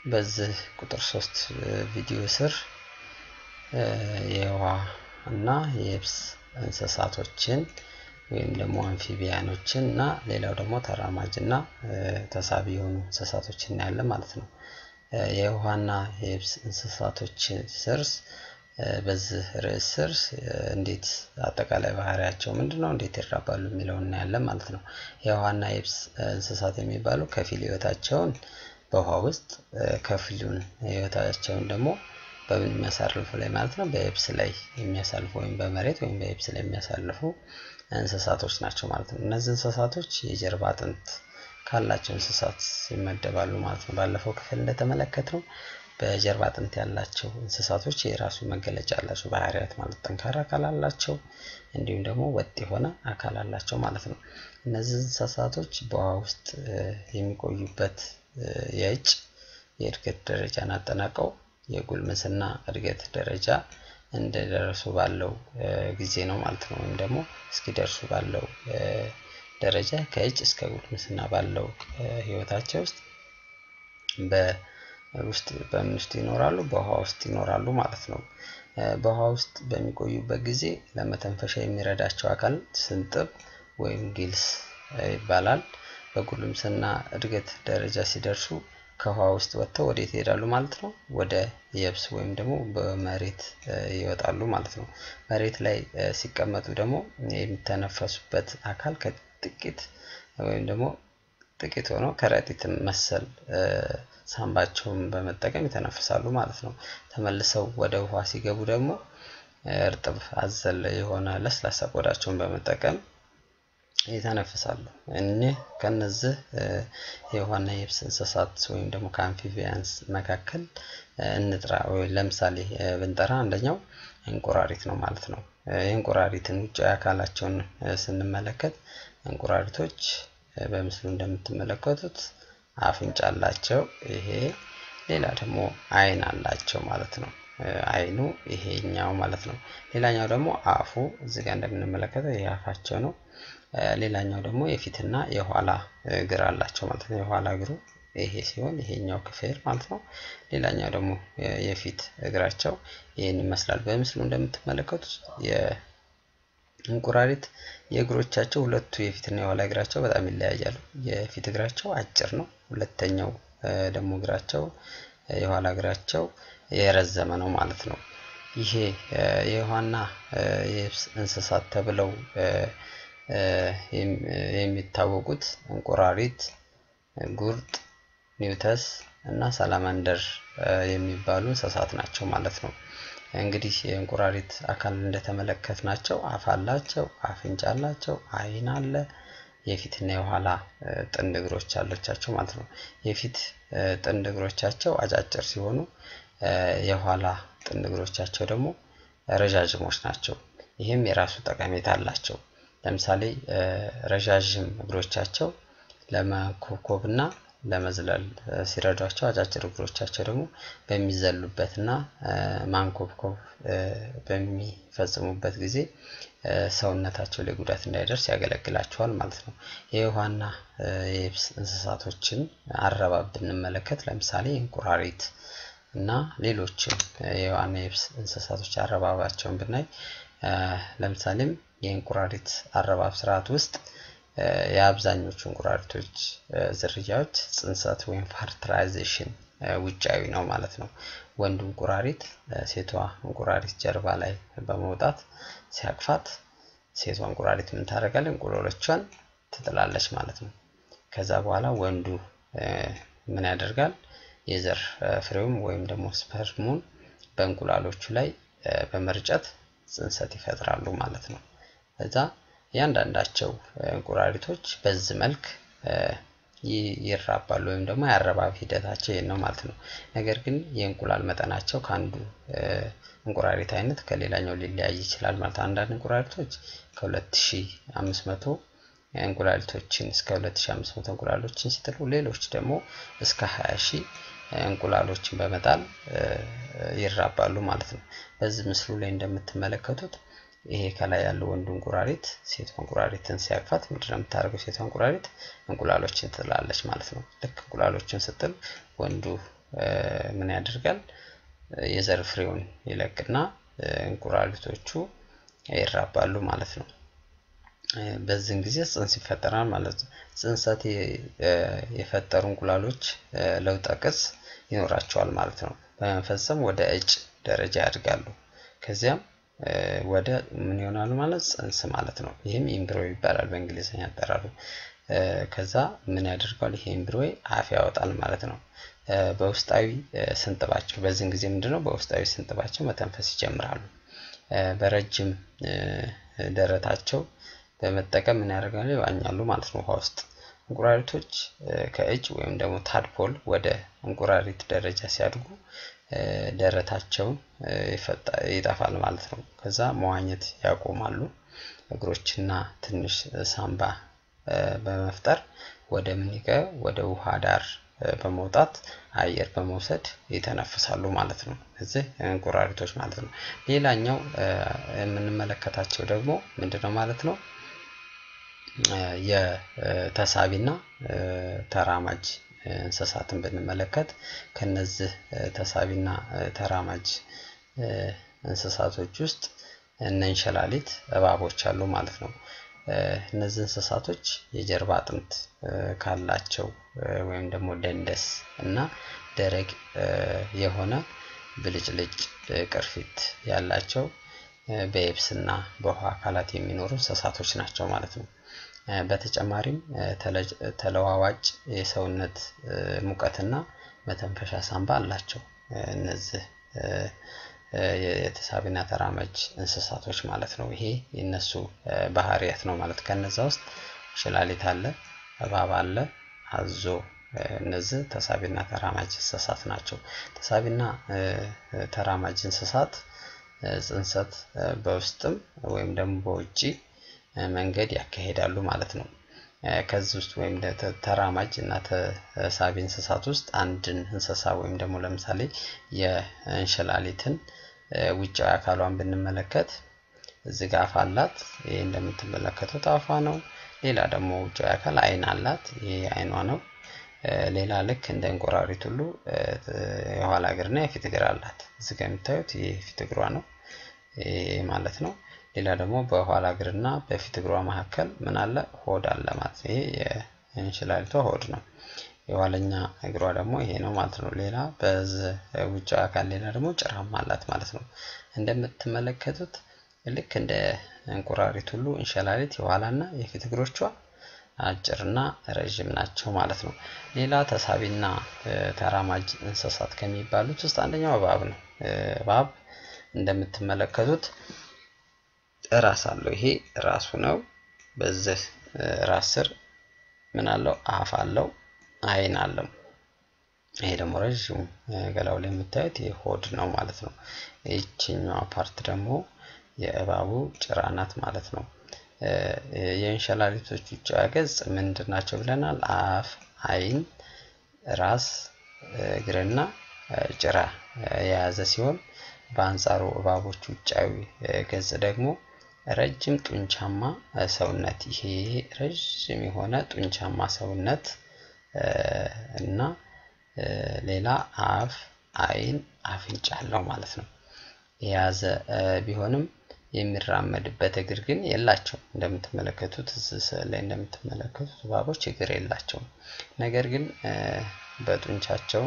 በዚህ ቁጥር ሶስት ቪዲዮ ስር የውሃ እና የየብስ እንስሳቶችን ወይም ደግሞ አምፊቢያኖችን እና ሌላው ደግሞ ተራማጅ እና ተሳቢ የሆኑ እንስሳቶችን እናያለን ማለት ነው። የውሃና የየብስ እንስሳቶችን ስርስ በዚህ ርዕስ ስር እንዴት አጠቃላይ ባህሪያቸው ምንድን ነው፣ እንዴት ይራባሉ የሚለውን እናያለን ማለት ነው። የውሃና የየብስ እንስሳት የሚባሉ ከፊል ህይወታቸውን በውሃ ውስጥ ከፊሉን ህይወታቸውን ደግሞ በምን የሚያሳልፉ ላይ ማለት ነው በየብስ ላይ የሚያሳልፉ ወይም በመሬት ወይም በየብስ ላይ የሚያሳልፉ እንስሳቶች ናቸው ማለት ነው። እነዚህ እንስሳቶች የጀርባ አጥንት ካላቸው እንስሳት ይመደባሉ ማለት ነው። ባለፈው ክፍል እንደተመለከትነው በጀርባ አጥንት ያላቸው እንስሳቶች የራሱ መገለጫ አላቸው ባህሪያት ማለት ጠንካራ አካል አላቸው፣ እንዲሁም ደግሞ ወጥ የሆነ አካል አላቸው ማለት ነው። እነዚህ እንስሳቶች በውሃ ውስጥ የሚቆዩበት የእጭ የእድገት ደረጃን አጠናቀው የጉልምስና እድገት ደረጃ እንደደረሱ ባለው ጊዜ ነው ማለት ነው። ወይም ደግሞ እስኪደርሱ ባለው ደረጃ ከእጭ እስከ ጉልምስና ባለው ህይወታቸው ውስጥ በውስጥ በምን ውስጥ ይኖራሉ? በውሃ ውስጥ ይኖራሉ ማለት ነው። በውሃ ውስጥ በሚቆዩበት ጊዜ ለመተንፈሻ የሚረዳቸው አካል ስንጥብ ወይም ጊልስ ይባላል። በጉልምስና እድገት ደረጃ ሲደርሱ ከውሃ ውስጥ ወጥተው ወዴት ይሄዳሉ ማለት ነው? ወደ የብስ ወይም ደግሞ በመሬት ይወጣሉ ማለት ነው። መሬት ላይ ሲቀመጡ ደግሞ የሚተነፈሱበት አካል ከጥቂት ወይም ደግሞ ጥቂት ሆኖ ከረጢትን መሰል ሳንባቸውን በመጠቀም ይተነፍሳሉ ማለት ነው። ተመልሰው ወደ ውሃ ሲገቡ ደግሞ እርጥብ አዘል የሆነ ለስላሳ ቆዳቸውን በመጠቀም ይተነፍሳሉ። እኒህ ከነዚህ የውሃና የብስ እንስሳት ወይም ደግሞ ከአምፊቢያንስ መካከል እንጥራ ወይ ለምሳሌ ብንጠራ አንደኛው እንቁራሪት ነው ማለት ነው። የእንቁራሪትን ውጫዊ አካላቸውን ስንመለከት እንቁራሪቶች በምስሉ እንደምትመለከቱት አፍንጫ አላቸው። ይሄ ሌላ ደግሞ አይን አላቸው ማለት ነው። አይኑ ይሄኛው ማለት ነው። ሌላኛው ደግሞ አፉ እዚህ ጋር እንደምንመለከተው ይሄ አፋቸው ነው። ሌላኛው ደግሞ የፊትና የኋላ እግር አላቸው ማለት ነው። የኋላ እግሩ ይሄ ሲሆን ይሄኛው ክፍል ማለት ነው። ሌላኛው ደግሞ የፊት እግራቸው ይህን ይመስላል። በምስሉ እንደምትመለከቱት የእንቁራሪት የእግሮቻቸው ሁለቱ የፊትና የኋላ እግራቸው በጣም ይለያያሉ። የፊት እግራቸው አጭር ነው። ሁለተኛው ደግሞ እግራቸው የኋላ እግራቸው የረዘመ ነው ማለት ነው። ይሄ የውሃና የየብስ እንስሳት ተብለው የሚታወቁት እንቁራሪት፣ ጉርጥ፣ ኒውተስ እና ሳላማንደር የሚባሉ እንስሳት ናቸው ማለት ነው። እንግዲህ የእንቁራሪት አካል እንደተመለከት ናቸው አፍ አላቸው፣ አፍንጫ አላቸው፣ አይን አለ፣ የፊትና የኋላ ጥንድ እግሮች አለቻቸው ማለት ነው። የፊት ጥንድ እግሮቻቸው አጫጭር ሲሆኑ የኋላ ጥንድ እግሮቻቸው ደግሞ ረዣዥሞች ናቸው። ይህም የራሱ ጠቀሜታ አላቸው። ለምሳሌ ረዣዥም እግሮቻቸው ለመኮብኮብ እና ለመዝለል ሲረዷቸው፣ አጫጭር እግሮቻቸው ደግሞ በሚዘሉበት እና ማንኮብኮብ በሚፈጽሙበት ጊዜ ሰውነታቸው ላይ ጉዳት እንዳይደርስ ያገለግላቸዋል ማለት ነው። የውሃና የየብስ እንስሳቶችን አረባብ ብንመለከት ለምሳሌ እንቁራሪት እና ሌሎችም የውሃና የየብስ እንስሳቶች አረባባቸውን ብናይ ለምሳሌም የእንቁራሪት አረባብ ስርዓት ውስጥ የአብዛኞቹ እንቁራሪቶች ዝርያዎች ጽንሰት ወይም ፈርትላይዜሽን ውጫዊ ነው ማለት ነው። ወንዱ እንቁራሪት ሴቷ እንቁራሪት ጀርባ ላይ በመውጣት ሲያቅፋት ሴቷ እንቁራሪት ምን ታደርጋለች? እንቁሎሎቿን ትጥላለች ማለት ነው። ከዛ በኋላ ወንዱ ምን ያደርጋል? የዘር ፍሬውም ወይም ደግሞ ስፐርሙን በእንቁላሎቹ ላይ በመርጨት ጽንሰት ይፈጥራሉ ማለት ነው። እዛ እያንዳንዳቸው እንቁራሪቶች በዚህ መልክ ይራባሉ ወይም ደግሞ የአረባብ ሂደታቸው ይህን ነው ማለት ነው። ነገር ግን የእንቁላል መጠናቸው ከአንዱ እንቁራሪት አይነት ከሌላኛው ሊለያይ ይችላል ማለት ነው። አንዳንድ እንቁራሪቶች ከ2500 እንቁላሊቶችን እስከ 2500 እንቁላሎችን ሲጥሉ፣ ሌሎች ደግሞ እስከ 20 ሺህ እንቁላሎችን በመጣል ይራባሉ ማለት ነው። በዚህ ምስሉ ላይ እንደምትመለከቱት ይሄ ከላይ ያለው ወንዱ እንቁራሪት ሴቷ እንቁራሪትን ሲያቅፋት ምንድን ነው የምታደርገው? ሴቷ እንቁራሪት እንቁላሎችን ትጥላለች ማለት ነው። ልክ እንቁላሎችን ስጥል ወንዱ ምን ያደርጋል? የዘር ፍሬውን ይለቅና እንቁራሪቶቹ ይራባሉ ማለት ነው። በዚህን ጊዜ ጽንስ ይፈጠራል ማለት ነው። ጽንሰት የፈጠሩ እንቁላሎች ለውጠ ቅርጽ ይኖራቸዋል ማለት ነው። በመፈጸም ወደ እጭ ደረጃ ያድጋሉ። ከዚያም ወደ ምን ይሆናሉ ማለት ጽንስ ማለት ነው። ይህም ኢምብሮ ይባላል በእንግሊዝኛ አጠራሩ። ከዛ ምን ያደርገዋል? ይሄ ኢምብሮ አፍ ያወጣል ማለት ነው። በውስጣዊ ስንጥባቸው በዚህን ጊዜ ምንድነው? በውስጣዊ ስንጥባቸው መተንፈስ ይጀምራሉ። በረጅም ደረታቸው በመጠቀም ምን ያደርጋሉ? ይዋኛሉ ማለት ነው ውሃ ውስጥ። እንቁራሪቶች ከእጭ ወይም ደግሞ ታድፖል ወደ እንቁራሪት ደረጃ ሲያድጉ ደረታቸውን ይጠፋል ማለት ነው። ከዛ መዋኘት ያቆማሉ። እግሮችና ትንሽ ሳምባ በመፍጠር ወደ ምን ወደ ውሃ ዳር በመውጣት አየር በመውሰድ ይተነፍሳሉ ማለት ነው። እዚህ እንቁራሪቶች ማለት ነው። ሌላኛው የምንመለከታቸው ደግሞ ምንድነው ማለት ነው? የተሳቢና ተራማጅ እንስሳትን ብንመለከት ከነዚህ ተሳቢና ተራማጅ እንስሳቶች ውስጥ እነ እንሽላሊት እባቦች አሉ ማለት ነው። እነዚህ እንስሳቶች የጀርባ አጥንት ካላቸው ወይም ደግሞ ደንደስ እና ደረቅ የሆነ ብልጭልጭ ቅርፊት ያላቸው በየብስና በውሃ አካላት የሚኖሩ እንስሳቶች ናቸው ማለት ነው። በተጨማሪም ተለዋዋጭ የሰውነት ሙቀትና መተንፈሻ ሳንባ አላቸው። እነዚህ የተሳቢና ተራማጅ እንስሳቶች ማለት ነው። ይሄ የነሱ ባህሪያት ነው ማለት ከነዛ ውስጥ እንሽላሊት አለ፣ እባብ አለ፣ አዞ እነዚህ ተሳቢና ተራማጅ እንስሳት ናቸው። ተሳቢና ተራማጅ እንስሳት ጽንሰት በውስጥም ወይም ደግሞ በውጪ መንገድ ያካሂዳሉ ማለት ነው። ከዚህ ውስጥ ወይም ተራማጅ እና ተሳቢ እንስሳት ውስጥ አንድን እንስሳ ወይም ደግሞ ለምሳሌ የእንሽላሊትን ውጫዊ አካሏን ብንመለከት እዚህ ጋር አፍ አላት። ይሄ እንደምትመለከቱት አፏ ነው። ሌላ ደግሞ ውጫዊ አካል አይን አላት። ይሄ አይኗ ነው። ሌላ ልክ እንደ እንቁራሪት ሁሉ የኋላ እግርና የፊት እግር አላት። እዚህ ጋር የምታዩት የፊት እግሯ ነው ማለት ነው። ሌላ ደግሞ በኋላ እግርና በፊት እግሯ መካከል ምን አለ? ሆድ አለ ማለት ነው። ይሄ የእንሽላሊቷ ሆድ ነው። የኋለኛ እግሯ ደግሞ ይሄ ነው ማለት ነው። ሌላ በዚህ ውጫዊ አካል ሌላ ደግሞ ጭራማ አላት ማለት ነው። እንደምትመለከቱት ልክ እንደ እንቁራሪት ሁሉ እንሽላሊት የኋላና የፊት እግሮቿ አጭርና ረዥም ናቸው ማለት ነው። ሌላ ተሳቢና ተራማጅ እንስሳት ከሚባሉት ውስጥ አንደኛው እባብ ነው። እባብ እንደምትመለከቱት ራስ አለው። ይሄ ራሱ ነው። በዚህ ራስ ስር ምን አለው? አፍ አለው፣ አይን አለው። ይሄ ደግሞ ረዥም ገላው ላይ የምታዩት ይሄ ሆድ ነው ማለት ነው። ይችኛዋ ፓርት ደግሞ የእባቡ ጭራ ናት ማለት ነው። የእንሽላሊቶች ውጫዊ ገጽ ምንድን ናቸው ብለናል? አፍ፣ አይን፣ ራስ፣ እግርና ጭራ የያዘ ሲሆን በአንጻሩ እባቦች ውጫዊ ገጽ ደግሞ ረጅም ጡንቻማ ሰውነት ይሄ ረዥም የሆነ ጡንቻማ ሰውነት እና ሌላ አፍ፣ አይን፣ አፍንጫ አለው ማለት ነው የያዘ ቢሆንም የሚራመድበት እግር ግን የላቸውም። እንደምትመለከቱት እዚህ ስዕል ላይ እንደምትመለከቱት እባቦች እግር የላቸውም። ነገር ግን በጡንቻቸው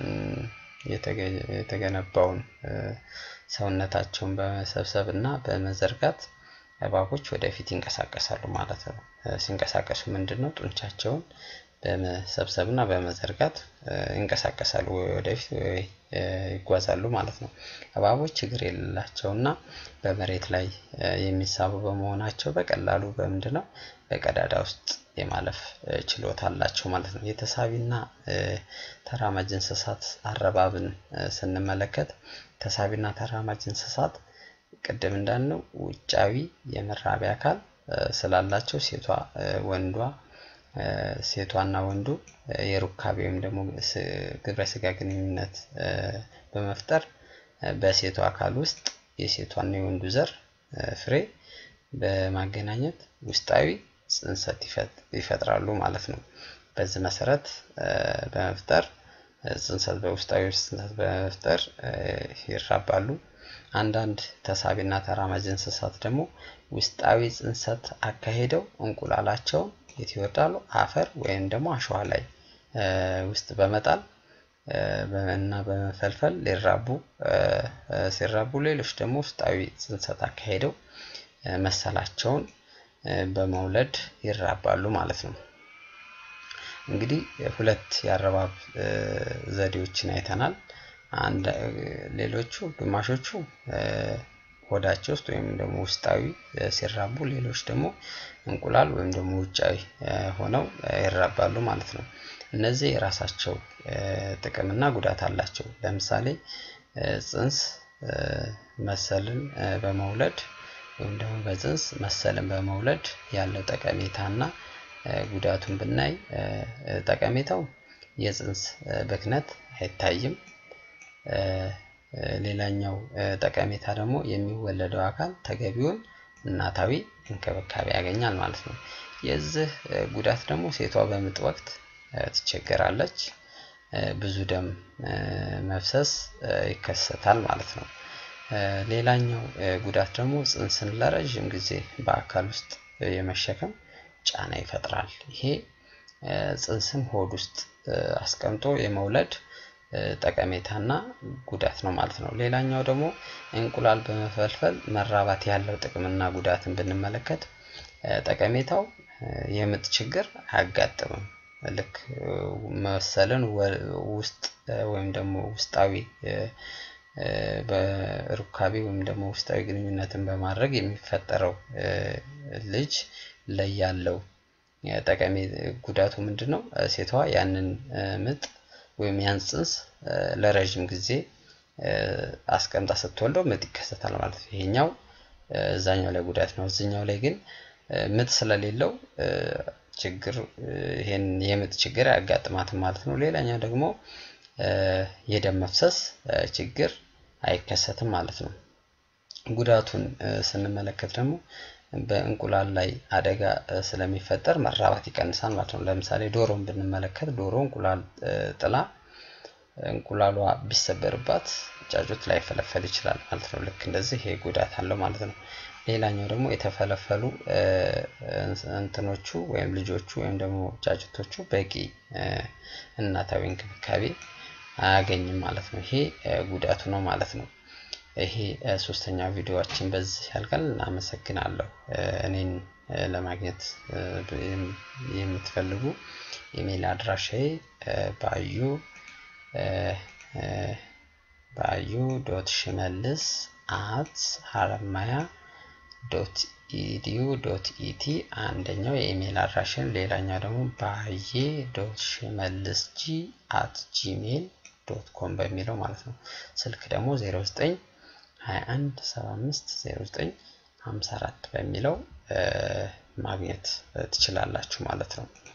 የተገነባውን ሰውነታቸውን በመሰብሰብ እና በመዘርጋት እባቦች ወደፊት ይንቀሳቀሳሉ ማለት ነው። ሲንቀሳቀሱ ምንድን ነው ጡንቻቸውን በመሰብሰብ እና በመዘርጋት ይንቀሳቀሳሉ፣ ወይ ወደፊት ወይ ይጓዛሉ ማለት ነው። እባቦች እግር የሌላቸው እና በመሬት ላይ የሚሳቡ በመሆናቸው በቀላሉ በምንድን ነው በቀዳዳ ውስጥ የማለፍ ችሎታ አላቸው ማለት ነው። የተሳቢና ተራማጅ እንስሳት አረባብን ስንመለከት ተሳቢና ተራማጅ እንስሳት ቅድም እንዳልነው ውጫዊ የመራቢያ አካል ስላላቸው ሴቷ ወንዷ ሴቷና ወንዱ የሩካቤ ወይም ደግሞ ግብረ ስጋ ግንኙነት በመፍጠር በሴቷ አካል ውስጥ የሴቷና የወንዱ ዘር ፍሬ በማገናኘት ውስጣዊ ጽንሰት ይፈጥራሉ ማለት ነው። በዚህ መሰረት በመፍጠር ጽንሰት በውስጣዊ ጽንሰት በመፍጠር ይራባሉ። አንዳንድ ተሳቢና ተራማጅ እንስሳት ደግሞ ውስጣዊ ጽንሰት አካሄደው እንቁላላቸውን የት ይወርዳሉ? አፈር ወይም ደግሞ አሸዋ ላይ ውስጥ በመጣል እና በመፈልፈል ሊራቡ ሲራቡ፣ ሌሎች ደግሞ ውስጣዊ ጽንሰት አካሄደው መሰላቸውን በመውለድ ይራባሉ ማለት ነው። እንግዲህ ሁለት የአረባብ ዘዴዎችን አይተናል። አንድ ሌሎቹ ግማሾቹ ሆዳቸው ውስጥ ወይም ደግሞ ውስጣዊ ሲራቡ፣ ሌሎች ደግሞ እንቁላል ወይም ደግሞ ውጫዊ ሆነው ይራባሉ ማለት ነው። እነዚህ የራሳቸው ጥቅምና ጉዳት አላቸው። ለምሳሌ ጽንስ መሰልን በመውለድ ወይም ደግሞ በጽንስ መሰልን በመውለድ ያለው ጠቀሜታና ጉዳቱን ብናይ ጠቀሜታው የጽንስ ብክነት አይታይም። ሌላኛው ጠቀሜታ ደግሞ የሚወለደው አካል ተገቢውን እናታዊ እንክብካቤ ያገኛል ማለት ነው። የዚህ ጉዳት ደግሞ ሴቷ በምጥ ወቅት ትቸገራለች፣ ብዙ ደም መፍሰስ ይከሰታል ማለት ነው። ሌላኛው ጉዳት ደግሞ ጽንስን ለረዥም ጊዜ በአካል ውስጥ የመሸከም ጫና ይፈጥራል። ይሄ ጽንስን ሆድ ውስጥ አስቀምጦ የመውለድ ጠቀሜታና ጉዳት ነው ማለት ነው። ሌላኛው ደግሞ እንቁላል በመፈልፈል መራባት ያለው ጥቅምና ጉዳትን ብንመለከት ጠቀሜታው የምጥ ችግር አያጋጥምም። ልክ መሰልን ውስጥ ወይም ደግሞ ውስጣዊ በሩካቤ ወይም ደግሞ ውስጣዊ ግንኙነትን በማድረግ የሚፈጠረው ልጅ ላይ ያለው ጠቀሜ ጉዳቱ ምንድን ነው? ሴቷ ያንን ምጥ ወይም ያን ጽንስ ለረዥም ጊዜ አስቀምጣ ስትወልደው ምጥ ይከሰታል ማለት ነው። ይሄኛው እዛኛው ላይ ጉዳት ነው። እዚኛው ላይ ግን ምጥ ስለሌለው ችግር ይሄን የምጥ ችግር አያጋጥማትም ማለት ነው። ሌላኛው ደግሞ የደም መፍሰስ ችግር አይከሰትም ማለት ነው። ጉዳቱን ስንመለከት ደግሞ በእንቁላል ላይ አደጋ ስለሚፈጠር መራባት ይቀንሳል ማለት ነው። ለምሳሌ ዶሮን ብንመለከት ዶሮ እንቁላል ጥላ እንቁላሏ ቢሰበርባት ጫጩት ላይፈለፈል ይችላል ማለት ነው። ልክ እንደዚህ ይሄ ጉዳት አለው ማለት ነው። ሌላኛው ደግሞ የተፈለፈሉ እንትኖቹ ወይም ልጆቹ ወይም ደግሞ ጫጩቶቹ በቂ እናታዊ እንክብካቤ አያገኝም ማለት ነው። ይሄ ጉዳቱ ነው ማለት ነው። ይሄ ሶስተኛው ቪዲዮዎችን በዚህ ያልቃል። አመሰግናለሁ። እኔን ለማግኘት የምትፈልጉ ኢሜይል አድራሻዬ ባዩ ባዩ ዶት ሽመልስ አት ሀረማያ ዶት ኢዲዩ ዶት ኢቲ አንደኛው የኢሜይል አድራሽን፣ ሌላኛው ደግሞ ባዬ ዶት ሽመልስ ጂ አት ጂሜይል ዶት ኮም በሚለው ማለት ነው። ስልክ ደግሞ 09 21 75 09 54 በሚለው ማግኘት ትችላላችሁ ማለት ነው።